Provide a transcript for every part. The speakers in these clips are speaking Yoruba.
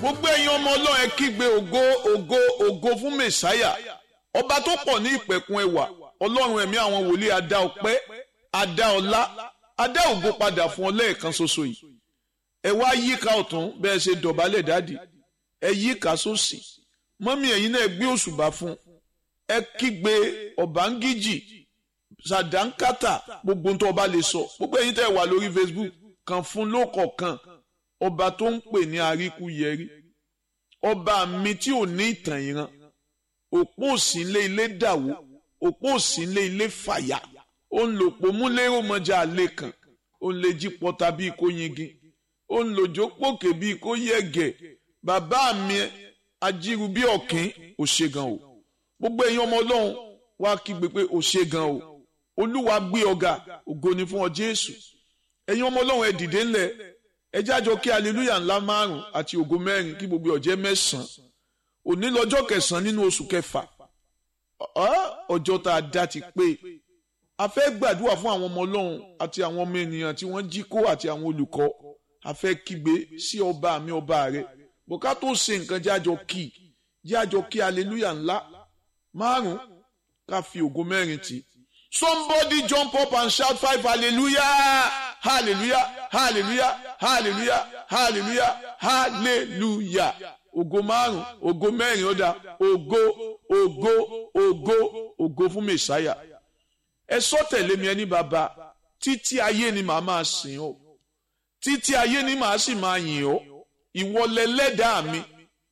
gbogbo ẹ̀yin ọmọ ọlọ́run ẹ kígbe ògo ògo ògo fún mẹ̀sáyà ọba tó pọ̀ ní ìpẹ̀kun ẹwà ọlọ́run ẹ̀mí àwọn wòlíì adá ọpẹ́ adá ọlá adá ògo padà fún ọ lẹ́ẹ̀kan ṣoṣo yìí ẹ wá yíká ọ̀tún bẹ́ẹ̀ ṣe dọ̀bálẹ̀ dádì ẹ yíká sósì mọ́mí ẹ̀yin náà gbé òṣùbà fún ẹ kígbe ọ̀bángíjì sàdánkátà gbogbo tó ọba lè sọ gbogbo ẹ̀yin tẹ́ wà lórí Facebook kan fún lókọ̀ọ̀kan ọba tó ń pè ní àríkúyẹrí ọba mi tí ò ní ìtàn ìran òpó òsínlé ilé dàwó òpó òsínlé ilé fàyà ó ń lò pò múlẹ́rò mọ́jà àlè kan ó ń lè jí pọ́ta bíi kó yingin ó ń lòjó pòkè bíi kó yẹ̀gẹ̀ bàbá mi ajíru bí ọ̀kín ò ṣe gan o gbogbo èèyàn ọmọ ọlọ́run wá kígbe pé ò ṣe gan o olúwa gbé ọ̀gá ògo ni fún ọ jésù ẹ̀yin ọmọ ọlọ́run ẹ dìde ńlẹ̀ ẹ jájọ kí aleluya ńlá márùn àti ògo mẹ́rin kí gbogbo ọjẹ́ mẹ́sàn-án òní lọ́jọ́ kẹsàn-án nínú oṣù kẹfà ọjọ́ tá a dá ti pé a fẹ́ gbàdúrà fún àwọn ọmọ ọlọ́run àti àwọn ọmọ ènìyàn tí wọ́n jí kó àti àwọn olùkọ́ a fẹ́ kígbe sí ọba mi ọba rẹ bùká tó ṣe nǹkan jájọ kí jájọ kí aleluya ńlá márùn ká fi ògo mẹ́rin tì somebody jump up and shout five hallelujah hallelujah hallelujah hallelujah hallelujah hallelujah ògo márùn ògo mẹ́rin ó dá ògo ògo ògo ògo fún mẹsàáyà ẹ sọ tẹ̀lé mi ẹni bàbá títí ayé ni màá máa sìn ọ́ títí ayé ni màá sì máa yìn ọ́ ìwọ lẹlẹ́dàá mi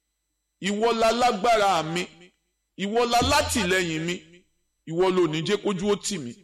ìwọ lálágbára mi ìwọ lálátìlẹ́yìn mi ìwọ ló ní jẹ́ kójú ó tì mí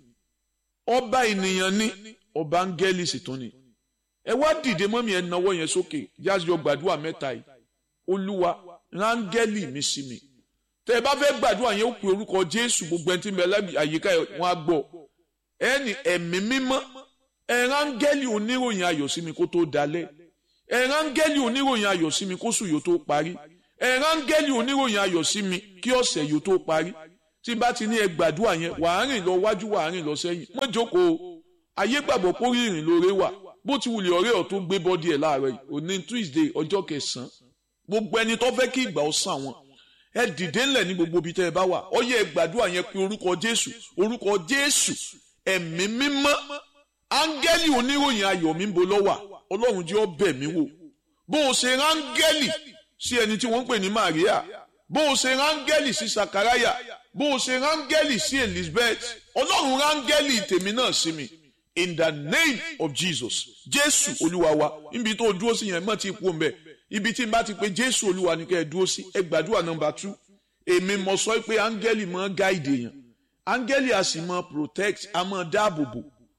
ọba ènìyàn ní ọba áńgẹ́lì sì tún ni ẹ wá dìde mọ́mí ẹ nawọ́ yẹn sókè jáde gbàdúrà mẹ́ta yìí olúwa rángẹ́lì mi sí mi tẹ ẹ bá fẹ́ gbàdúrà yẹn ó pe orúkọ jésù gbogbo ẹni tí ń bẹ lábì àyíká wọn á gbọ́ ẹni ẹ̀mí mímọ́ ẹ rángẹ́lì oníròyìn ayọ̀ sí mi kó tó dalẹ̀ ẹ rángẹ́lì oníròyìn ayọ̀ sí mi kó sùn yóò tó parí ẹ rángẹ́lì oníròyìn ayọ̀ sí mi kí ọ̀sẹ̀ yóò tó parí tí bá ti ní ẹ gbàdúrà yẹn wàá rìn lọ wájú wàá rìn lọ sẹ́yìn mọ́ jókòó ayé gbàgbọ́ pé orí ìrìn lóore wà bó ti wulẹ̀ ọ̀rẹ́ ọ̀ tó gbé bọ́dí ẹ̀ láàárọ̀ yìí òní Tuesday ọjọ́ kẹsàn-án gbogbo ẹni tó fẹ́ kí ìgbà ó sàn wọn ẹ dìde ńlẹ̀ ní gbogbo ibi tẹ́ ẹ bá wà ó yẹ gbàdúrà yẹn pé orúkọ Jésù orúkọ Jésù ẹ̀mí mímọ́ áńgẹ́lì oníròyìn ayọ̀ mi ń bo lọ́wà Ọlọ́run jẹ́ ó bẹ̀ mí wò bó o ṣe ráńgẹ́lì sí ẹni tí wọ́n ń pè ní Màríà bó o ṣe ráńgẹ́lì sí Sakaraya bó o ṣe ráńgẹ́lì sí Elizabeth Ọlọ́run ráńgẹ́lì tèmi náà sí mi in the name of Jesus Jésù Olúwa wa níbi tó dúró sí yẹn mọ̀ tí kú mbẹ́ ibi tí n bá ti pe Jésù Olúwa ni kẹ́ ẹ dúró sí ẹ gbàdúrà nọ́mbà tú èmi mọ̀ sọ pé áńgẹ́lì máa gáìdì èèyàn áńgẹ́lì a sì máa protect a máa dáàbò bò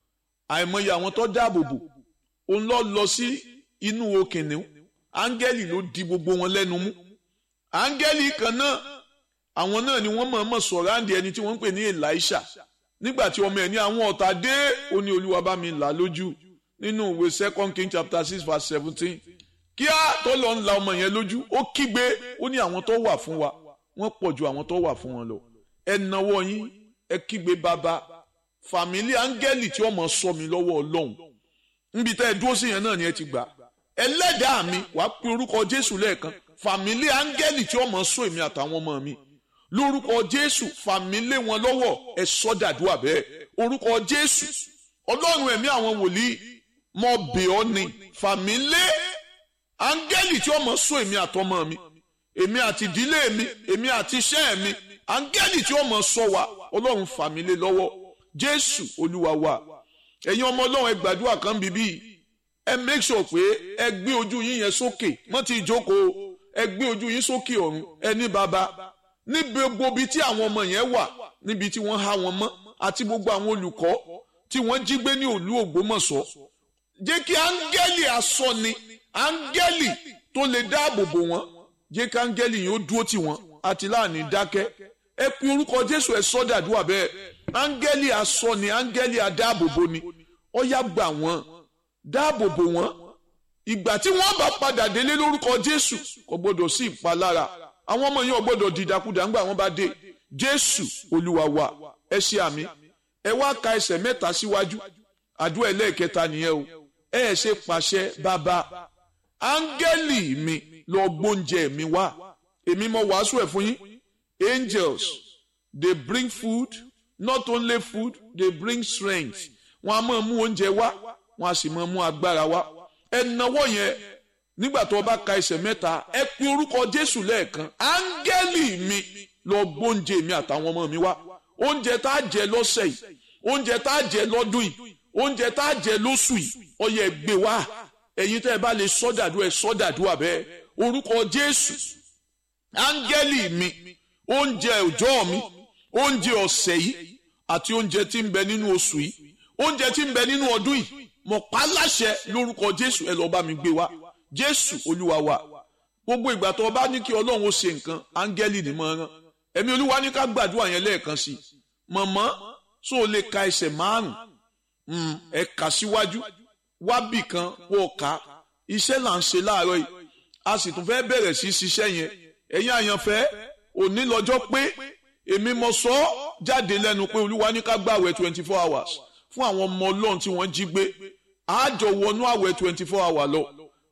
àìmọye àwọn tó dáàbò bò òun lọ lọ sí inú okìnìún áńgẹ́lì ló di gbogbo wọn lẹ́nu mú áńgẹ́lì kan náà àwọn náà ni wọ́n mọ̀ọ́mọ̀ sọ̀rọ̀ àǹdí ẹni tí wọ́n ń pè ní Elisha nígbà tí ọmọ ẹ̀ ní àwọn ọ̀tá dé ó ní olúwa bá mi là lójú nínú ìwé second king chapter six verse seventeen kíá tó lọ ń la ọmọ yẹn lójú ó kígbe ó ní àwọn tó wà fún wa wọ́n pọ̀ ju àwọn tó wà fún wọn lọ ẹ nawọ́ yín ẹ kígbe bàbá fàmílì áńgẹ́lì tí ọmọ sọ mi lọ́wọ́ ọlọ́run níbi tẹ́ ẹ dúró sí yẹn náà ni ẹ ti gbà ẹlẹ́dàá mi wàá pe orúkọ jésù lẹ́ẹ̀kan fàmílì áńgẹ́lì tí ọmọ sọ èmi àtàwọn ọmọ mi lórúkọ jésù fàmílé wọn lọ́wọ́ ẹ sọ́dàdúrà bẹ́ẹ̀ orúkọ jésù ọlọ́run ẹ̀mí àwọn wòlíì mọ bẹ̀ ọ́ ni fàmílé áńgẹ́lì tí ọmọ sọ èmi àtọmọ mi èmi àti ìdílé mi èmi àti iṣẹ́ mi áńgẹ́lì tí ọmọ sọ wa ọlọ́run fàmílé lọ́wọ́ jésù olúwa wa ẹ̀yin ọmọ ọlọ́run ẹ gbàdúrà kan bíbí ẹ make sure pé ẹ gbé ojú yín yẹn sókè mọ́ ti jókòó ẹ gbé ojú yín sókè ọ̀run ẹ ní bàbá níbi gbogbo ibi tí àwọn ọmọ yẹn wà níbi tí wọ́n há wọn mọ́ àti gbogbo àwọn olùkọ́ tí wọ́n jí gbé ní òlú Ògbómọ̀ṣọ́ jẹ́ kí áńgẹ́lì asọ́ni áńgẹ́lì tó lè dáàbò bò wọ́n jẹ́ kí áńgẹ́lì yìí ó dúró tì wọ́n àti láàní dákẹ́ ẹ pe orúkọ Jésù ẹ sọ́dàdúrà bẹ́ẹ̀ áńgẹ́lì asọ́ni áńgẹ́lì adáàbòbò ni ó yá gbà wọ́n dáàbòbò wọ́n ìgbà tí wọ́n bá padà délé lórúkọ Jésù kò gbọdọ̀ sí ìpalára àwọn ọmọ yẹn ò gbọ́dọ̀ dìdàkudà ńgbà wọ́n bá dé jésù olúwa wa ẹ ṣe àmì ẹ wá ka ẹsẹ̀ mẹ́ta síwájú àdúrà ẹlẹ́ẹ̀kẹta nìyẹn o ẹ ẹ ṣe pàṣẹ bàbá áńgẹ́lì mi lọ gbóúnjẹ mi wá èmi mo wàásù ẹ̀ fún yín angels they bring food not only food they bring strength wọn a máa mú oúnjẹ wá wọn a sì máa mú agbára wá ẹ nawọ́ yẹn nígbà tó o bá ka ẹsẹ̀ mẹ́ta ẹ pe orúkọ jésù lẹ́ẹ̀kan áńgẹ́lì mi lọ gbóúnjẹ mi àtàwọn ọmọ mi wá oúnjẹ tá a jẹ lọ́sẹ̀ yìí oúnjẹ tá a jẹ lọ́dún yìí oúnjẹ tá a jẹ lóṣù yìí ọyẹ gbé wá ẹ̀yin tẹ́ ẹ bá lè sọ́dàdú ẹ sọ́dàdú àbẹ́ orúkọ jésù áńgẹ́lì mi oúnjẹ òjọ́ mi oúnjẹ ọ̀sẹ̀ yìí àti oúnjẹ tí ń bẹ nínú oṣù yìí oúnjẹ tí ń bẹ nínú ọdún yìí mo pa láṣẹ lórúkọ jésù ẹ lọ́ọ́ bá mi gbé wá jésù olúwa wa gbogbo ìgbà tó o bá ní kí ọlọ́run ó ṣe nǹkan áńgẹ́lì ni mo rán ẹ̀mí olúwa ní ká gbàdúrà yẹn lẹ́ẹ̀kan sí i mọ̀mọ́ so o lè ka ẹsẹ̀ márùn-ún ẹ kà síwájú wábì kan kó o kà iṣẹ́ là ń ṣe láàárọ̀ yìí a sì tún fẹ́ bẹ̀rẹ̀ sí ṣiṣẹ́ yẹn ẹ̀yin àyànfẹ́ òní lọ́jọ́ pé èmi mo sọ ọ́ jáde lẹ́nu pé olúwa ní ká gbààwẹ̀ twenty four hours fún àwọn ọmọ ọlọ́run tí wọ́n jí gbé àjọ wọnú àwẹ̀ twenty four hours lọ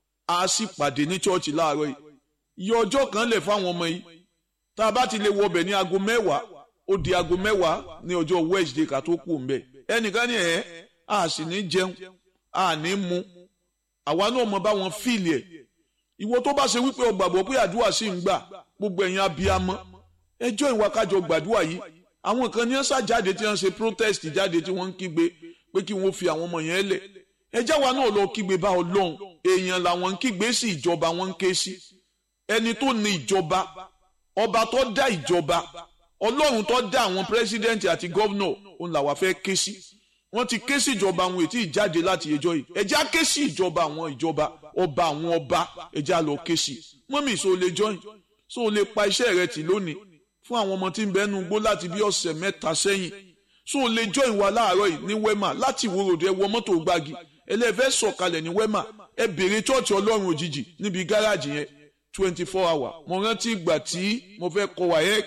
a sì pàdé ní chọ́ọ̀chì láàárọ̀ yìí iye ọjọ́ kan lẹ̀ fáwọn ọmọ yìí tá a bá ti lè wọbẹ̀ ní aago mẹ́wàá ó di aago mẹ́wàá ní ọjọ́ Wednesday ká tó kù mbẹ́ ẹnìkan ní ẹ̀ a sì ní jẹun a ní mu àwa náà mọ báwọn fíìlì ẹ̀ ìwọ tó bá ṣe wípé o gbàgbọ́ pé àdúrà sì ń gbà gbogbo ẹ̀yin abiyamọ ẹjọ́ ìwà kájọ gbàdúrà yìí àwọn kan ní ọ̀sà jáde tí wọ́n ṣe protest jáde tí wọ́n ń kígbe pé kí wọ́n fi àwọn ọmọ yẹn lẹ̀ ẹjẹ́ wa náà lọ kígbe bá ọlọ́run èèyàn làwọn ń kígbe sí ìjọba wọn ń ké sí ẹni tó ní ìjọba ọba tó dá ìjọba ọlọ́run tó dá àwọn pírẹsidẹ́ǹtì àti gọ́vnọ̀ òun làwa fẹ́ ké sí wọ́n ti ké sí ìjọba àwọn ètí ìjáde láti ẹjọ́ yìí ẹjẹ́ á ké sí ìjọba àwọn ìjọba ọba àwọn ọba ẹjẹ́ á lọ ké sí mọ́mì so lè jọyìn so lè pa iṣẹ́ rẹ tì lónìí fún àwọn ọmọ tí ń bẹnu gbó láti bí ọ̀sẹ̀ mẹ́ta sẹ́yìn so lè jọyìn wa láàárọ̀ yìí ní wẹ́mà láti ìwòròdú ẹ wọ mọ́tò gbági ẹlẹ́fẹ́ sọ̀kalẹ̀ ní wẹ́mà ẹ bèrè chọ́ọ̀chì ọlọ́run òjijì níbi gáràjì yẹn twenty four hour mo rántí ìgbà tí mo fẹ́ kọ wáyẹ́k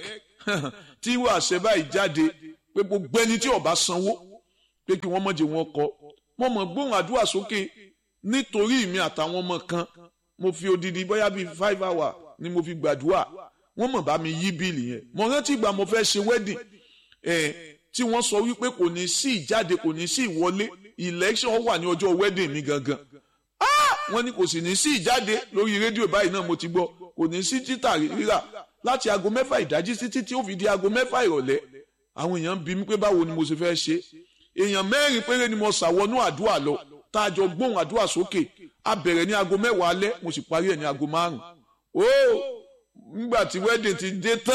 tí ìwà àṣẹ báyìí jáde pé gbogbo ẹni tí ó bá sanwó pé kí wọ́n mọ̀jẹ̀ wọn kọ mo mọ̀ gbóhùn àdúrà sókè nítorí mi àtàwọn ọmọ kan mo fi odidi bóyá bíi five hour ni mo fi gbàdúrà wọ́n mọ̀ bá mi yí bíìlì yẹn mo rántí ìgbà mo fẹ́ ṣe wedding ẹ̀ tí wọ́n sọ wípé kò ní sí ìjáde kò ní sí ìwọlé election wà ní ọjọ́ wedding mi gangan wọ́n ní kò sì ní sí ìjáde lórí rédíò báyìí náà mo ti gbọ́ kò ní sí títà rírà láti aago mẹ́fà ìdájí títí tí ó fi di aago mẹ́fà ìrọ̀lẹ́ àwọn èèyàn bí mi pé báwo ni mo ṣe fẹ́ ṣe èèyàn mẹ́rin péré ni mo ṣàwọnú àdúrà lọ tá a jọ gbóhùn àdúrà sókè a bẹ̀rẹ̀ ní aago mẹ́wàá alẹ́ mo sì parí ẹ̀ ní aago márùn-ún ó nígbà tí wedding ti dé tán